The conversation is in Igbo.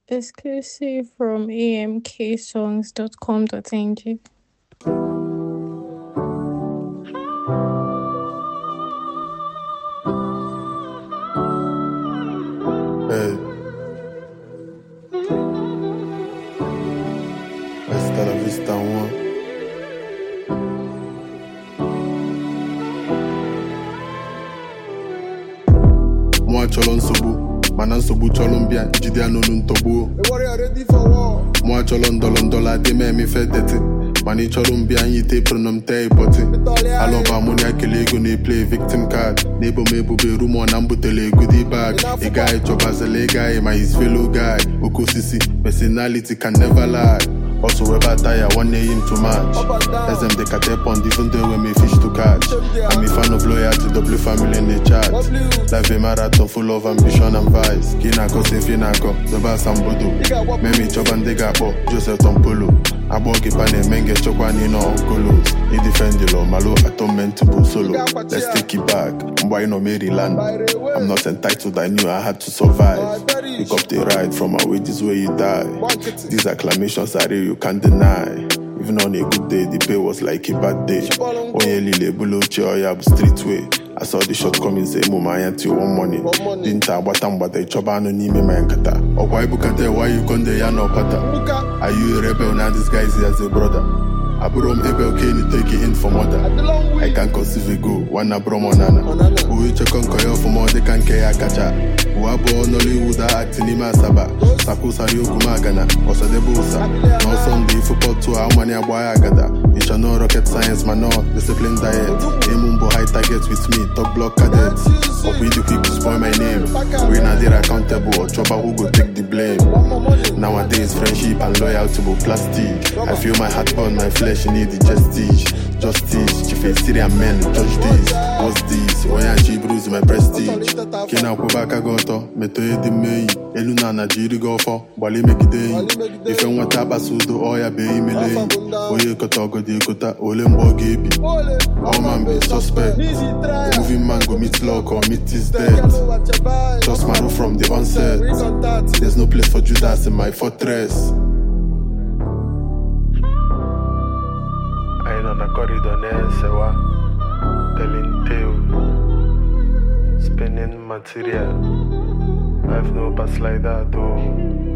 Exclusive from amksongs.com.ng. Hey. Hasta la vista, one. Mụ achọrọ nsogbu mana nsogbu chọrọ mbịa jide ya n'olu ntọgbuo The warrior ready for war. mụ achọrọ ndọrọ ndọrọ adị m emefe deti mana ị chọrọ mbịa nyite pronom tee ịpọtị alọba mụ na ekele ego na-eple victim card na-ebo m ebubo rumọ na m butere egodi bag ị gaghị chọbazila ị gaghị ma his fellow guy oke osisi personality can never lie also webe ata ya nwanne yi m too much eze m dị ka tepond even though enwe m a fish to catch I'm a fan of loyalty W family in the chat life a marathon full of ambition and vice ka ị na-akọsi efi na-akọ zobe asambodo memi chọba ndị ga-akpọ Joseph Tompolo agbọ gị pa na-eme nge chọkwa n'ịnọ onkolos idefendilo malo atonement bụ solo let's take it back mgbe anyị nọ Maryland I'm not entitled I knew I had to survive pick up the ride from our wages where you die these acclamations are real you can't deny even on a good day the pay was like a bad day onye lile ebulu ochie ọya bụ streetway I saw the shortcomings emume anya till one morning dinta agbata mgbada ịchọba anụ n'ime ma nkata ọkwa ibukata why you konde ya na ọkpata Buka. Are you a rebel now disguised as a brother? Abụrụ m ebe oke ni take in for mother The long I way. can conceive a go, nwanna bụrụ m ọnana Ọnana. Uwe chekọ nkọ ya ọfụma ọ dịka nke ya kacha Uwe abụọ Nollywood a act n'ime Asaba Sakusari okwu m agana, ọsadebe ụsa N'ọsọ ndị ifụpọtụ a ụmani agba ya agada Ịchọ no rocket science ma no discipline diet Emu mbọ high target with me, top block cadet Ọkwa ịdị quick to spoil my name We na dịrị accountable, ọ chọba who go take the blame One more money. Nowadays, friendship and loyalty will plastic. I feel my heart burn, my flesh need the justice. Justice, chief a Syrian men, judge this. What's this? Oya chi bruise my prestige. Kina akwụba aka gị ọtọ, metụ ịdị mmeyi. Elu na ana jiri gị ọfọ, gbalị megide enyi. Ife nweta akpasa udo, ọya bee imele enyi. Onye kọta ọgọdị ekota, ole mgbe ọ ga-ebi. Ole. All man be suspect. Easy try. A moving man go meet luck or meet his Tell death. me what you buy. Just maro from the onset. Bring contact. There's no place for Judas in my fortress. Anyị nọ na kọrịdọ na-esewa telling tale spinning material life no pass like that o